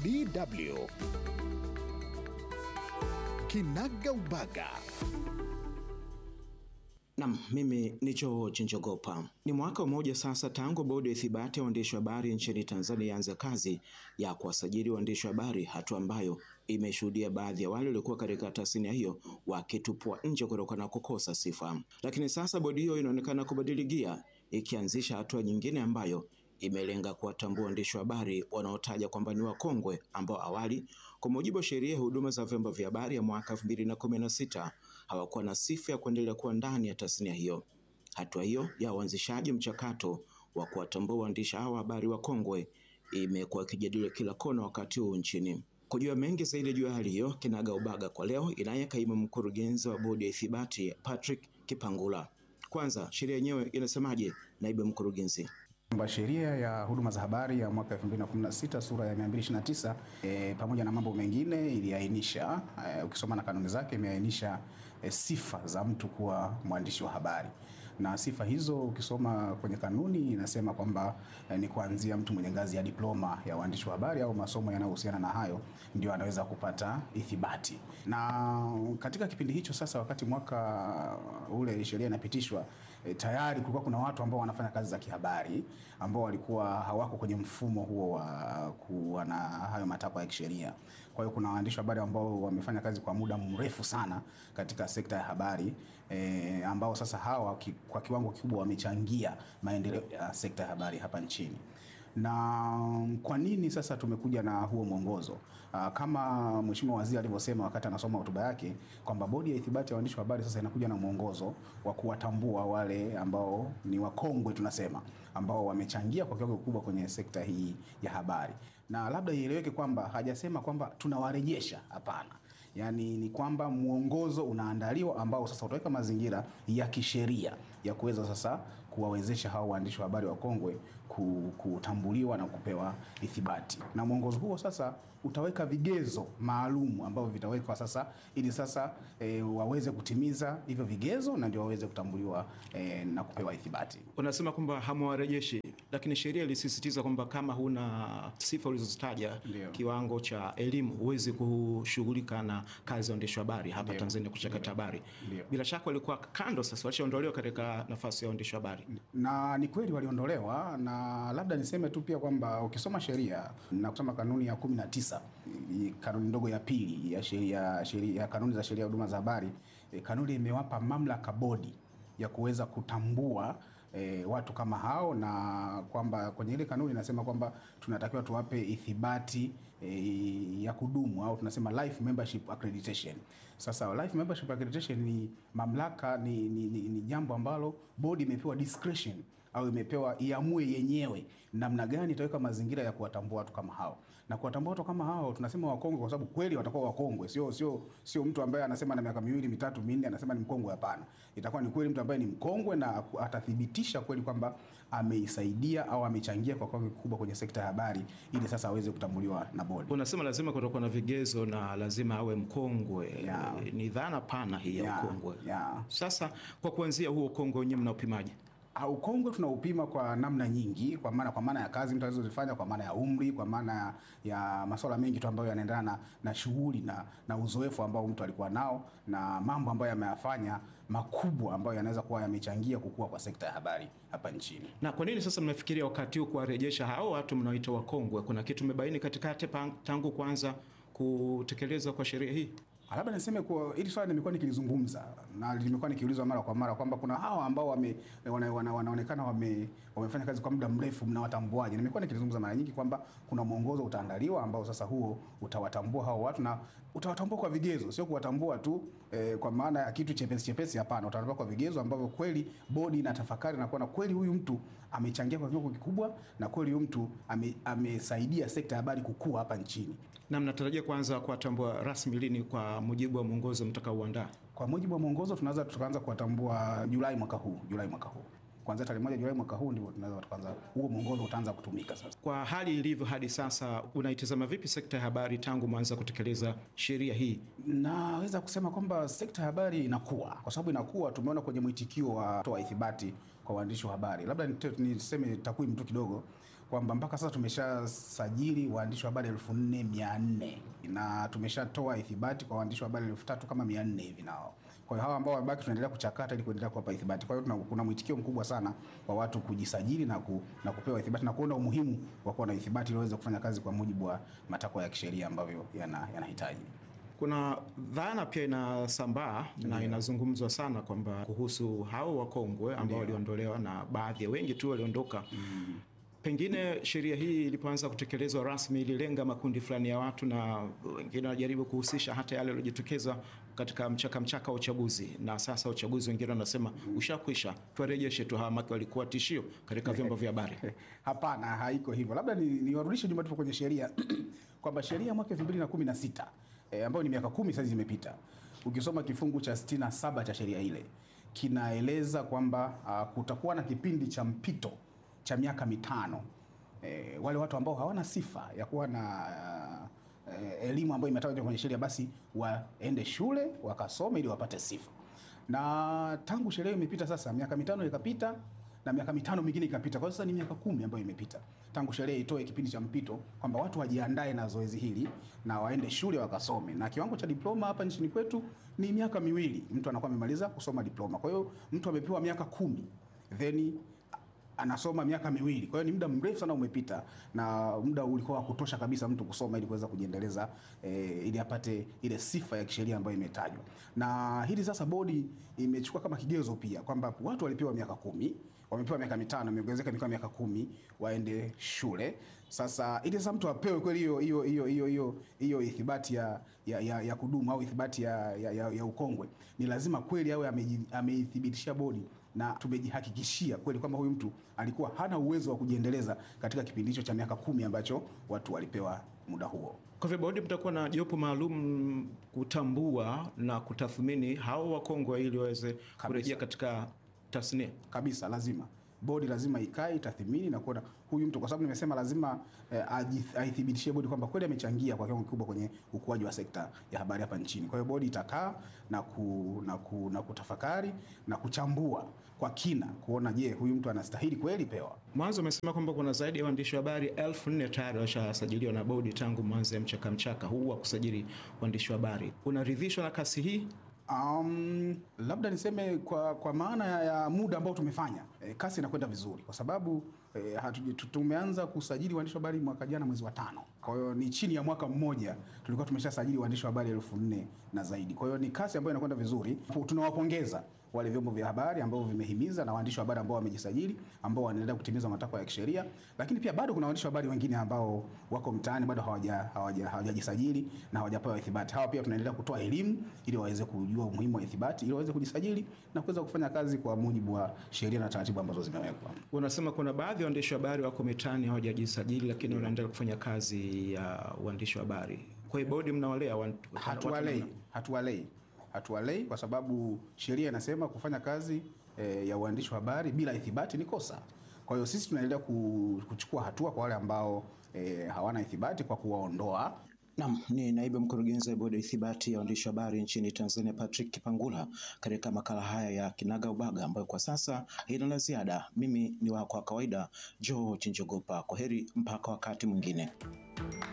DW Kinaga Ubaga. Nam, mimi ni George Njogopa. Ni mwaka mmoja sasa tangu bodi ya ithibati ya waandishi wa habari nchini Tanzania ianze kazi ya kuwasajili waandishi wa habari, hatua ambayo imeshuhudia baadhi ya wale waliokuwa katika tasnia hiyo wakitupwa nje kutokana na kukosa sifa. Lakini sasa bodi hiyo inaonekana kubadili gia, ikianzisha hatua nyingine ambayo imelenga kuwatambua waandishi wa habari wanaotaja kwamba ni wakongwe ambao awali kwa mujibu wa sheria ya huduma za vyombo vya habari ya mwaka 2016 hawakuwa na sifa ya kuendelea kuwa ndani ya tasnia hiyo. Hatua hiyo ya uanzishaji mchakato wa kuwatambua waandishi hawa habari wakongwe imekuwa ikijadiliwa kila kona wakati huu nchini. Kujua mengi zaidi juu ya hali hiyo, kinaga ubaga kwa leo inaye kaimu mkurugenzi wa bodi ya ithibati Patrick Kipangula. Kwanza, sheria yenyewe inasemaje, naibu mkurugenzi? kwamba sheria ya huduma za habari ya mwaka 2016 sura ya 229 e, pamoja na mambo mengine iliainisha e, ukisoma na kanuni zake imeainisha e, sifa za mtu kuwa mwandishi wa habari na sifa hizo ukisoma kwenye kanuni inasema kwamba eh, ni kuanzia mtu mwenye ngazi ya diploma ya uandishi wa habari au masomo yanayohusiana na hayo ndio anaweza kupata ithibati. Na katika kipindi hicho sasa, wakati mwaka ule sheria inapitishwa, eh, tayari kulikuwa kuna watu ambao wanafanya kazi za kihabari ambao walikuwa hawako kwenye mfumo huo wa kuwa na hayo matakwa ya kisheria. Kwa hiyo kuna waandishi wa habari ambao wamefanya kazi kwa muda mrefu sana katika sekta ya habari eh, ambao sasa hawa ki, kwa kiwango kikubwa wamechangia maendeleo ya sekta ya habari hapa nchini. Na kwa nini sasa tumekuja na huo mwongozo? Aa, kama Mheshimiwa Waziri alivyosema wakati anasoma hotuba yake kwamba bodi ya ithibati ya waandishi wa habari sasa inakuja na mwongozo wa kuwatambua wale ambao ni wakongwe tunasema, ambao wamechangia kwa kiwango kikubwa kwenye sekta hii ya habari. Na labda ieleweke kwamba hajasema kwamba tunawarejesha, hapana. Yaani ni kwamba mwongozo unaandaliwa ambao sasa utaweka mazingira ya kisheria ya kuweza sasa kuwawezesha hao waandishi wa habari wakongwe kutambuliwa na kupewa ithibati. Na mwongozo huo sasa utaweka vigezo maalum ambavyo vitawekwa sasa ili sasa e, waweze kutimiza hivyo vigezo na ndio waweze kutambuliwa e, na kupewa ithibati. Unasema kwamba hamwarejeshi, lakini sheria ilisisitiza kwamba kama huna sifa ulizozitaja, Ndio. kiwango cha elimu, huwezi kushughulika na kazi ya uandishi wa habari hapa Ndio. Tanzania, kuchakata habari. Ndio. Bila shaka walikuwa kando, sasa walishaondolewa katika nafasi ya uandishi wa habari. na ni kweli waliondolewa, na labda niseme tu pia kwamba ukisoma sheria na kusoma kanuni ya kumi na tisa kanuni ndogo ya pili ya sheria sheria kanuni za sheria ya huduma za habari e, kanuni imewapa mamlaka bodi ya kuweza kutambua e, watu kama hao, na kwamba kwenye ile kanuni inasema kwamba tunatakiwa tuwape ithibati e, ya kudumu au tunasema life membership accreditation. Sasa life membership accreditation ni mamlaka, ni, ni, ni, ni jambo ambalo bodi imepewa discretion au imepewa iamue yenyewe namna gani itaweka mazingira ya kuwatambua watu kama hao. Na kuwatambua watu kama hao tunasema wakongwe kwa sababu kweli watakuwa wakongwe, sio sio sio mtu ambaye anasema na miaka miwili mitatu minne anasema ni mkongwe. Hapana, itakuwa ni kweli mtu ambaye ni mkongwe na atathibitisha kweli kwamba ameisaidia au amechangia kwa kiwango kikubwa kwenye sekta ya habari, ili sasa aweze kutambuliwa na bodi. Unasema lazima kutakuwa na vigezo na lazima awe mkongwe. Yeah. Ni dhana pana hii ya Yeah, ukongwe. yeah. Sasa kwa kuanzia huo ukongwe wenyewe mnaupimaje? Ah, Ukongwe tunaupima kwa namna nyingi, kwa maana kwa maana ya kazi mtu alizozifanya, kwa maana ya umri, kwa maana ya, ya masuala mengi tu ambayo yanaendana na, na shughuli na, na uzoefu ambao mtu alikuwa nao na mambo ambayo ameyafanya makubwa ambayo yanaweza kuwa yamechangia kukua kwa sekta ya habari hapa nchini. Na kwa nini sasa mnafikiria wakati huu kuwarejesha hao watu mnaoita wakongwe? Kuna kitu mmebaini katikati pa- tangu kuanza kutekelezwa kwa sheria hii? Ah, Labda niseme kwa hili swala nimekuwa nikilizungumza na limekuwa nikiulizwa mara kwa mara kwamba kuna hawa ambao wame, wana, wana, wanaonekana wame, wamefanya kazi kwa muda mrefu, mnawatambuaje? Nimekuwa nikilizungumza mara nyingi kwamba kuna mwongozo utaandaliwa ambao sasa huo utawatambua hao watu na utawatambua kwa vigezo, sio kuwatambua tu eh, kwa maana ya kitu chepesi chepesi. Hapana, utawatambua kwa vigezo ambavyo kweli bodi inatafakari na kuona kweli huyu mtu amechangia kwa kiwango kikubwa na kweli huyu mtu ame, amesaidia sekta ya habari kukua hapa nchini. Na mnatarajia kuanza kuwatambua rasmi lini kwa mujibu wa mwongozo mtakaouandaa? Kwa mujibu wa mwongozo tunaweza tukaanza kuwatambua Julai mwaka huu, Julai mwaka huu. Kuanzia tarehe moja Julai mwaka huu ndio tunaweza tukaanza, huo mwongozo utaanza kutumika sasa. Kwa hali ilivyo hadi sasa, unaitazama vipi sekta ya habari tangu mwanza kutekeleza sheria hii? Naweza kusema kwamba sekta ya habari inakuwa, kwa sababu inakuwa, tumeona kwenye mwitikio wa toa ithibati kwa waandishi wa habari. Labda nite- niseme takwimu tu kidogo kwamba mpaka sasa tumeshasajili waandishi wa habari elfu nne mia nne na tumeshatoa ithibati kwa waandishi wa habari elfu tatu kama mia nne hivi nao. Kwa hiyo hawa ambao wamebaki tunaendelea kuchakata ili kuendelea kuwapa ithibati. Kwa hiyo tuna- kuna mwitikio mkubwa sana wa watu kujisajili na, ku, na kupewa ithibati na kuona umuhimu wa kuwa na ithibati ili waweze kufanya kazi kwa mujibu wa matakwa ya kisheria ambavyo yana- yanahitaji. Kuna dhana pia inasambaa na inazungumzwa sana kwamba kuhusu hao wakongwe ambao waliondolewa na baadhi ya wengi tu waliondoka. Pengine sheria hii ilipoanza kutekelezwa rasmi ililenga makundi fulani ya watu, na wengine wanajaribu kuhusisha hata yale yaliyojitokeza katika mchaka mchaka wa uchaguzi, na sasa uchaguzi wengine wanasema ushakwisha, tuwarejeshe tu hawa, maki walikuwa tishio katika vyombo vya habari. Hapana, haiko hivyo. Labda ni- niwarudishe nyuma tupo kwenye sheria kwamba sheria ya mwaka 2016 eh, ambayo ni miaka kumi sasa imepita, ukisoma kifungu cha 67 cha sheria ile kinaeleza kwamba ah, kutakuwa na kipindi cha mpito cha miaka mitano eh, wale watu ambao hawana sifa ya kuwa na ah, eh, elimu ambayo imetajwa kwenye sheria basi waende shule wakasome ili wapate sifa. Na tangu sheria hiyo imepita sasa, miaka mitano ikapita na miaka mitano mingine ikapita. Kwa hiyo sasa ni miaka kumi ambayo imepita tangu sheria itoe kipindi cha mpito kwamba watu wajiandae na zoezi hili na waende shule wakasome, na kiwango cha diploma hapa nchini kwetu ni miaka miwili, mtu anakuwa amemaliza kusoma diploma. Kwa hiyo mtu amepewa miaka kumi then anasoma miaka miwili. Kwa hiyo ni muda mrefu sana umepita, na muda ulikuwa wa kutosha kabisa mtu kusoma ili kuweza kujiendeleza eh, ili apate ile sifa ya kisheria ambayo imetajwa. Na hili sasa bodi imechukua kama kigezo pia kwamba watu walipewa miaka kumi wamepewa miaka mitano, imeongezeka imekuwa miaka kumi, waende shule. Sasa ili sasa mtu apewe kweli hiyo hiyo hiyo hiyo hiyo hiyo ithibati ya, ya, ya, ya kudumu au ithibati ya, ya, ya, ya ukongwe, ni lazima kweli awe ameji- ameithibitishia bodi na tumejihakikishia kweli kwamba huyu mtu alikuwa hana uwezo wa kujiendeleza katika kipindi hicho cha miaka kumi ambacho watu walipewa muda huo. Kwa hivyo bodi mtakuwa na jopo maalum kutambua na kutathmini hao wakongwe ili waweze kurejea katika tasnia. kabisa lazima bodi lazima ikae itathimini na kuona huyu mtu, kwa sababu nimesema lazima eh, aji- aithibitishie bodi kwamba kweli amechangia kwa kiwango kikubwa kwenye ukuaji wa sekta ya habari hapa nchini. Kwa hiyo bodi itakaa na, ku, na, ku, na kutafakari na kuchambua kwa kina kuona, je, huyu mtu anastahili kweli pewa Mwanzo umesema kwamba kuna zaidi ya waandishi wa habari elfu nne tayari washasajiliwa na bodi tangu mwanzo ya mchaka mchaka huu wa kusajili waandishi wa habari. Unaridhishwa na kasi hii? Um, labda niseme kwa, kwa maana ya, ya muda ambao tumefanya e, kasi inakwenda vizuri kwa sababu e, hatu, tu- tumeanza kusajili waandishi wa habari mwaka jana mwezi wa tano. Kwa hiyo ni chini ya mwaka mmoja tulikuwa tumeshasajili waandishi wa habari elfu nne na zaidi. Kwa hiyo ni kasi ambayo inakwenda vizuri. Tunawapongeza wale vyombo vya habari ambao vimehimiza na waandishi wa habari ambao wamejisajili ambao wanaendelea kutimiza matakwa ya kisheria, lakini pia bado kuna waandishi wa habari wengine ambao wako mtaani bado hawaja- hawaja- hawajajisajili na hawajapewa ithibati. Hawa pia tunaendelea kutoa elimu ili waweze kujua umuhimu wa ithibati, ili waweze kujisajili na kuweza kufanya kazi kwa mujibu wa sheria na taratibu ambazo zimewekwa. Unasema kuna baadhi ya waandishi wa habari wako mitaani hawajajisajili, lakini wanaendelea kufanya kazi ya uandishi wa habari. Kwa hiyo bodi mnawalea wan- watu- Hatuwalei, watu- hatuwalei, hatuwalei kwa sababu sheria inasema kufanya kazi e, ya uandishi wa habari bila ithibati ni kosa. Kwa hiyo sisi tunaendelea ku- kuchukua hatua kwa wale ambao e, hawana ithibati kwa kuwaondoa Naam, ni naibu mkurugenzi wa bodi ya ithibati ya waandishi wa habari nchini Tanzania Patrick Kipangula katika makala haya ya Kinaga Ubaga ambayo kwa sasa haina la ziada. Mimi ni wako wa kawaida George Njogopa. Kwa heri mpaka wakati mwingine.